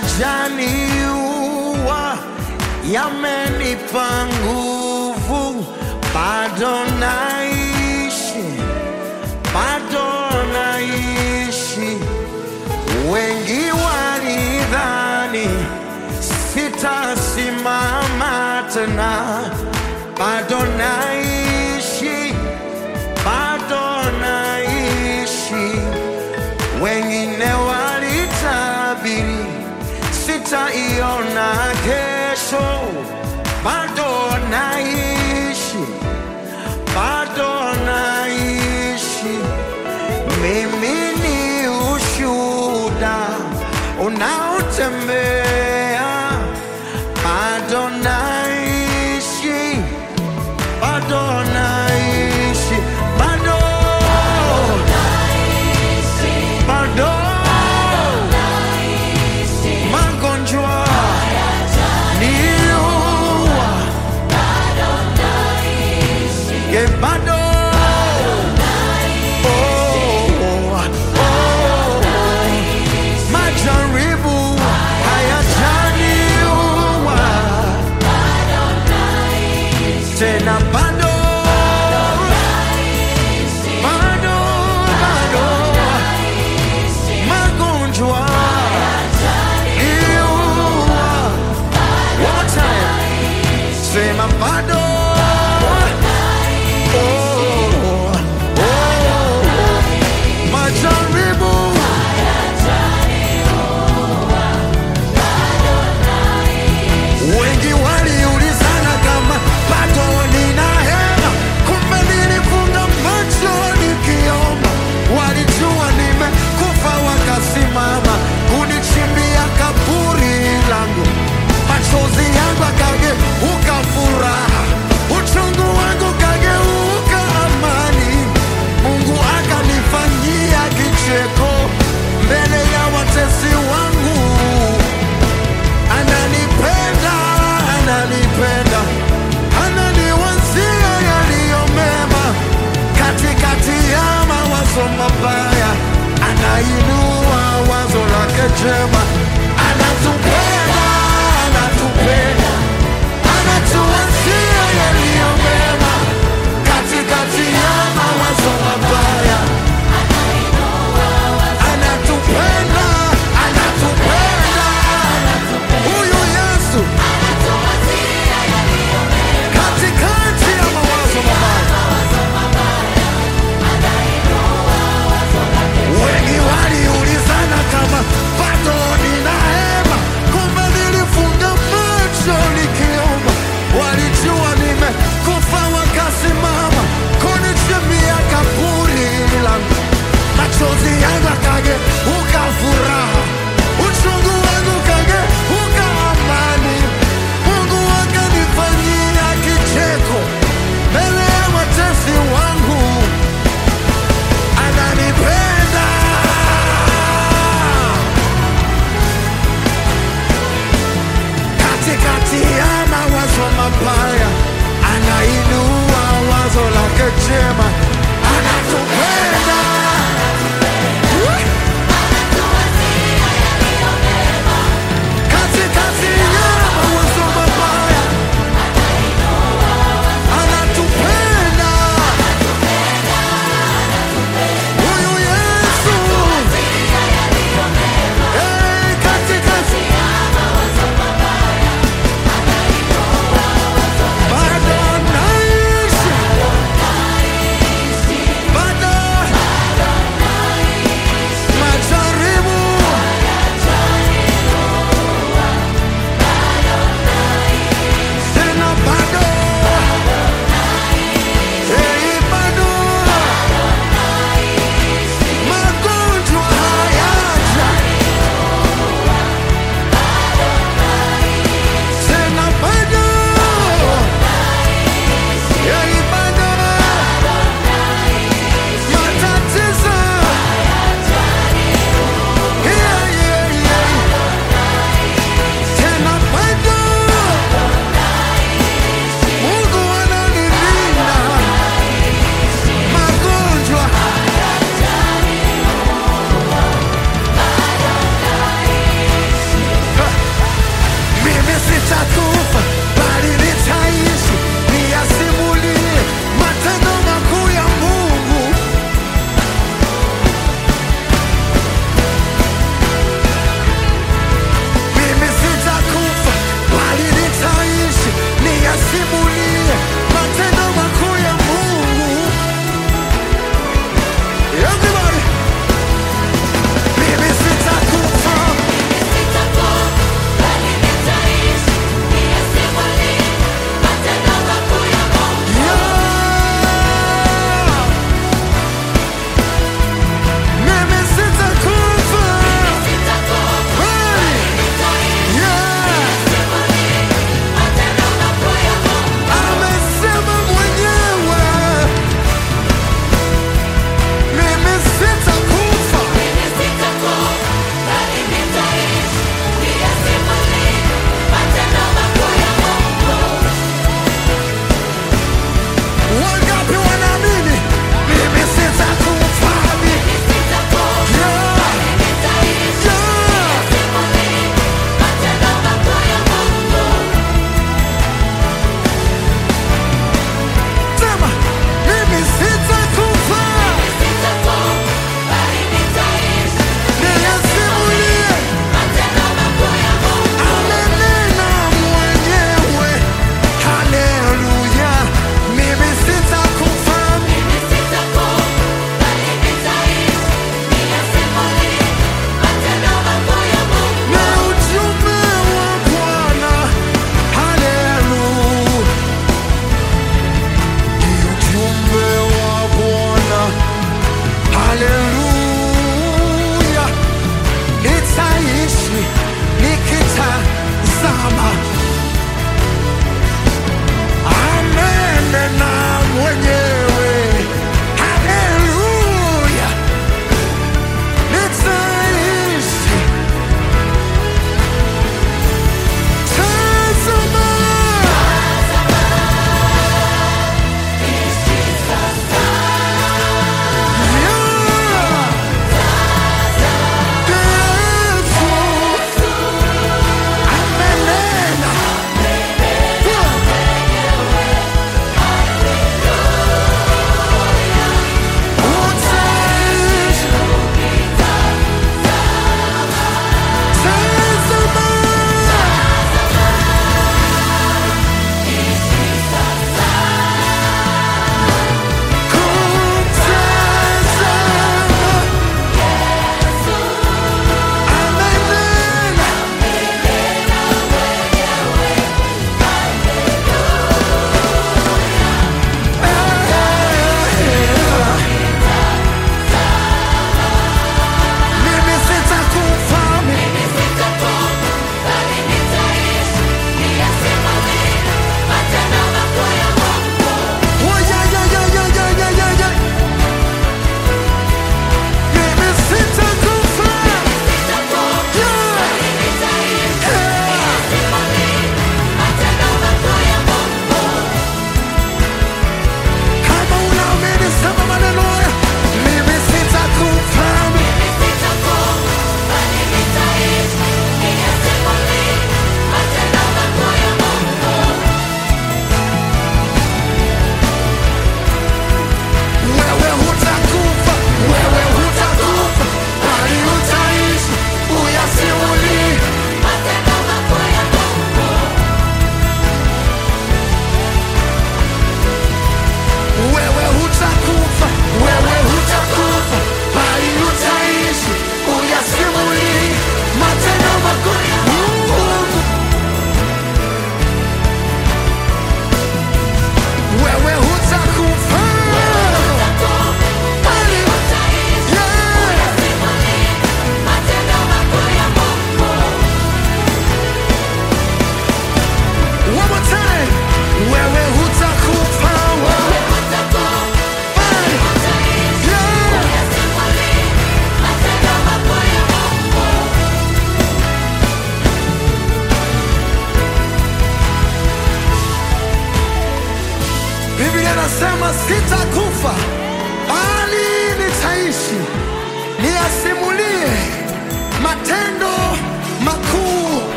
hayajaniua, yamenipa nguvu, bado naishi, bado naishi. Wengi walidhani sitasimama tena, bado naishi, bado naishi. Wengine walitabiri sitaiona kesho, bado naishi, bado naishi. Mimi ni ushuhuda unaotembea, bado naishi, bado naishi, bado bado magonjwa niua, ye bado Oh, oh, majaribu hayajaniua tena bado bado bado magonjwa niua one more time sema bado oh, oh, majaribu wengi waliulizana kama bado nina hema, kumbe nilifunga macho nikiomba. Walijua nimekufa, wakasimama kunichimbia kaburi langu. Machozi yangu akageuka furaha, uchungu wangu kageuka amani. Mungu akanifanyia kicheko mbele ya watesi wangu ananipenda, ananipenda, ananiwazia yaliyo mema katikati ya mawazo mabaya, anainua wazo lake jema, anatupenda, anatupenda, anatuwazia yaliyo mema katikati ya mawazo mabaya, anatupenda, anatupenda, huyu Yesu katikati ya mawazo mabaya. Wengi waliulizana kama bado ni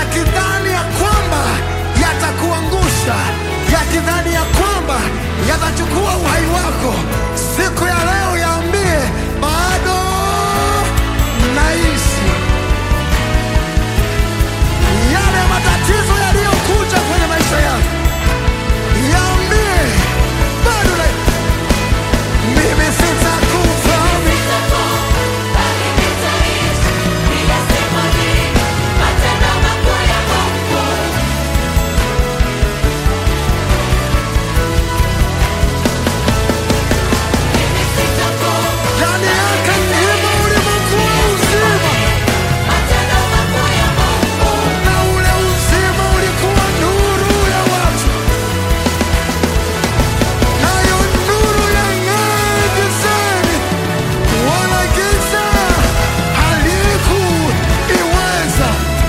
yakidhani ya kwamba yatakuangusha, yakidhani ya kwamba yatachukua uhai wako, siku ya leo yaambie bado naishi. Yale matatizo yaliyokuja kwenye maisha yako yaambie bado naishi. Mimi sitakufa, ndani yake mlima ulimokuwa uzima, na ule uzima ulikuwa nuru ya watu, nayo nuru yang'aa gizani, wala giza halikuiweza.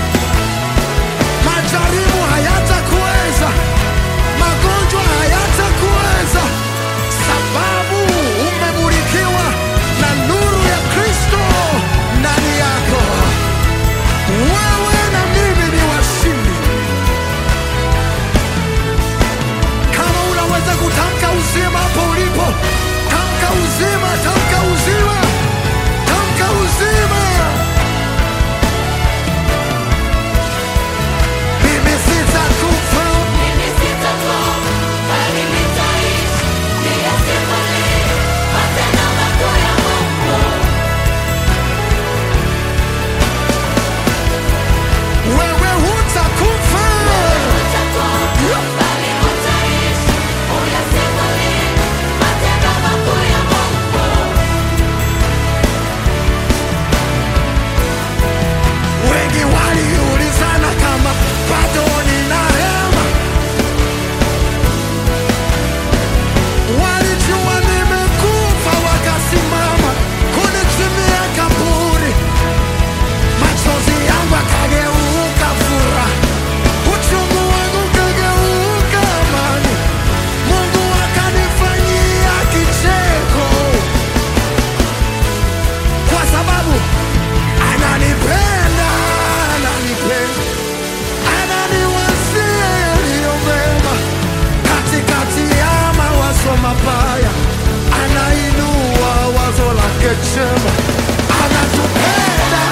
Majaribu hayatakuweza, magonjwa hayatakuweza, sababu umemulikiwa na nuru ya Kristo ndani yako. Wewe na mimi ni washindi. Kama unaweza kutamka uzima hapo ulipo, tamka uzima, tamka uzima, tamka uzima. Mimi sitakufa, wewe hutakufa. Wengi waliulizana kama bado nina hema, walijua nimekufa, wakasimama kunichimia kaburi, machozi yangu akageuka furaha, uchungu wangu ukageuka amani, Mungu akanifanyia kicheko kwa sababu ananipenda, ananipenda, ananiwazia yaliyo mema. Katikati ya mawazo mabaya, anainua wazo lake jema. Anatupenda,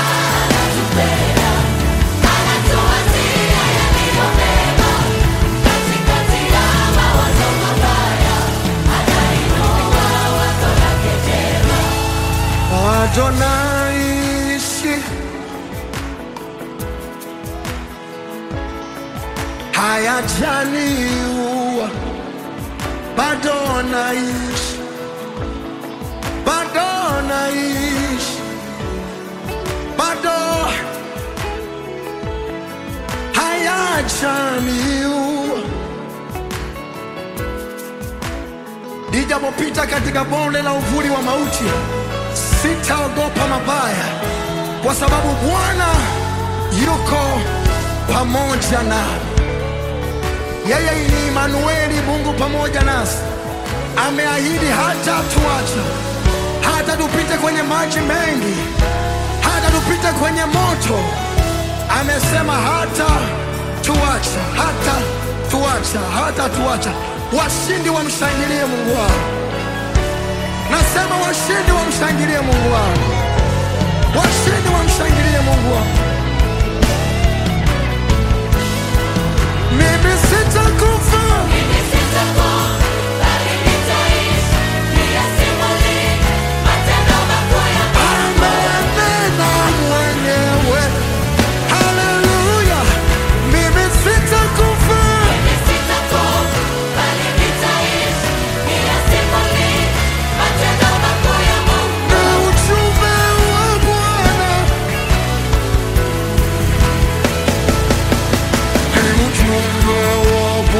bado naishi, hayajaniua, bado naishi, bado naishi, bado hayajaniua. Nijapopita katika bonde la uvuli wa mauti, sitaogopa mabaya, kwa sababu Bwana yuko pamoja nami. Yeye ni Imanueli, Mungu pamoja nasi. Ameahidi hata tuacha, hata tupite kwenye maji mengi, hata tupite kwenye moto. Amesema hata tuacha, hata tuacha, hata tuacha. Washindi wamshangilie Mungu wao. Nasema washindi wamshangilie Mungu wao, washindi wamshangilie Mungu wao. Mimi sitakufa, amenena mwenyewe. Haleluya, mimi sitakufa, na ujumbe wa Bwana ni ujumbe wa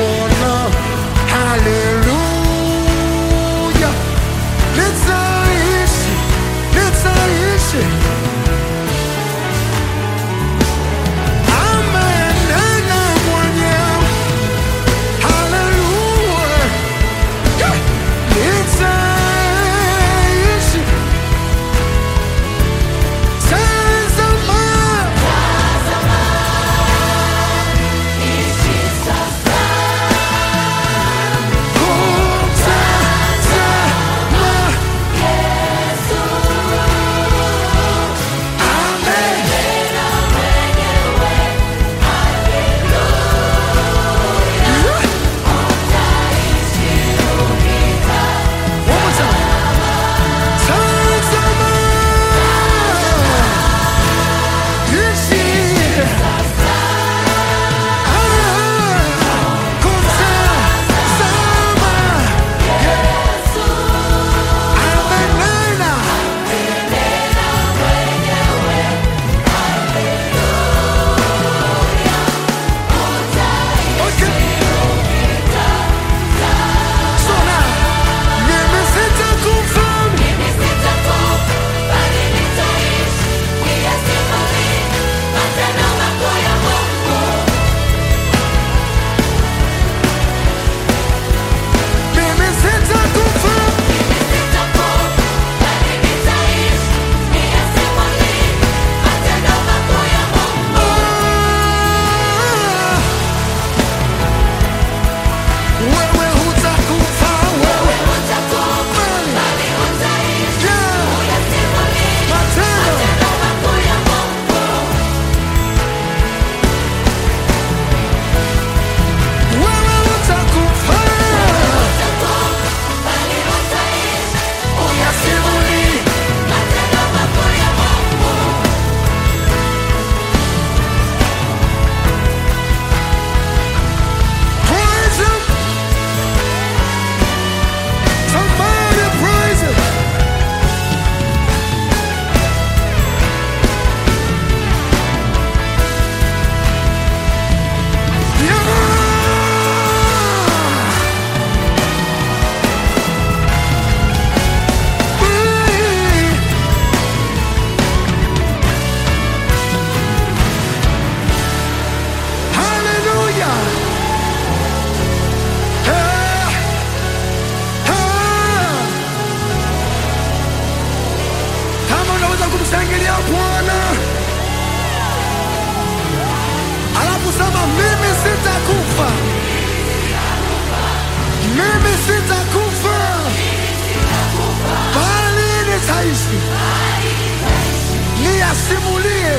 niyasimulie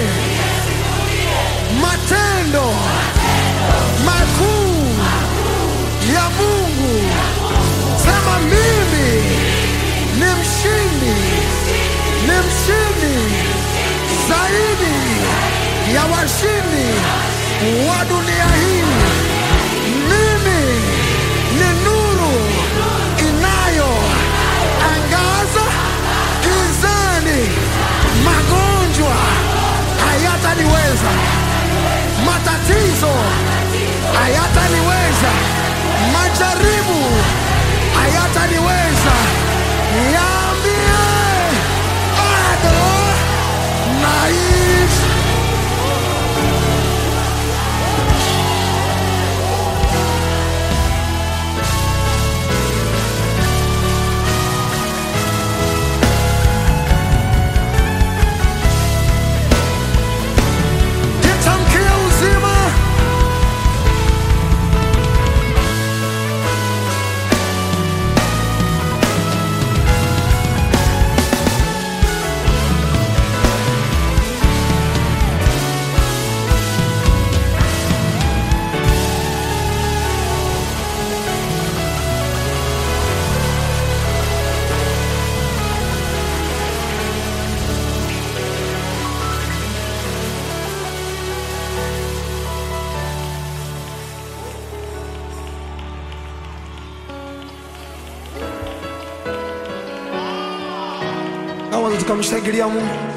matendo makuu ya Mungu. Sema mimi ni mshindi, ni mshindi zaidi ya washindi wa dunia hii. Mimi ni nuru inayo angaza gizani. Magonjwa hayataniweza, matatizo hayataniweza, majaribu hayataniweza. Niambie, bado naishi. Nitamkie uzima. Kama tukamshangilia Mungu.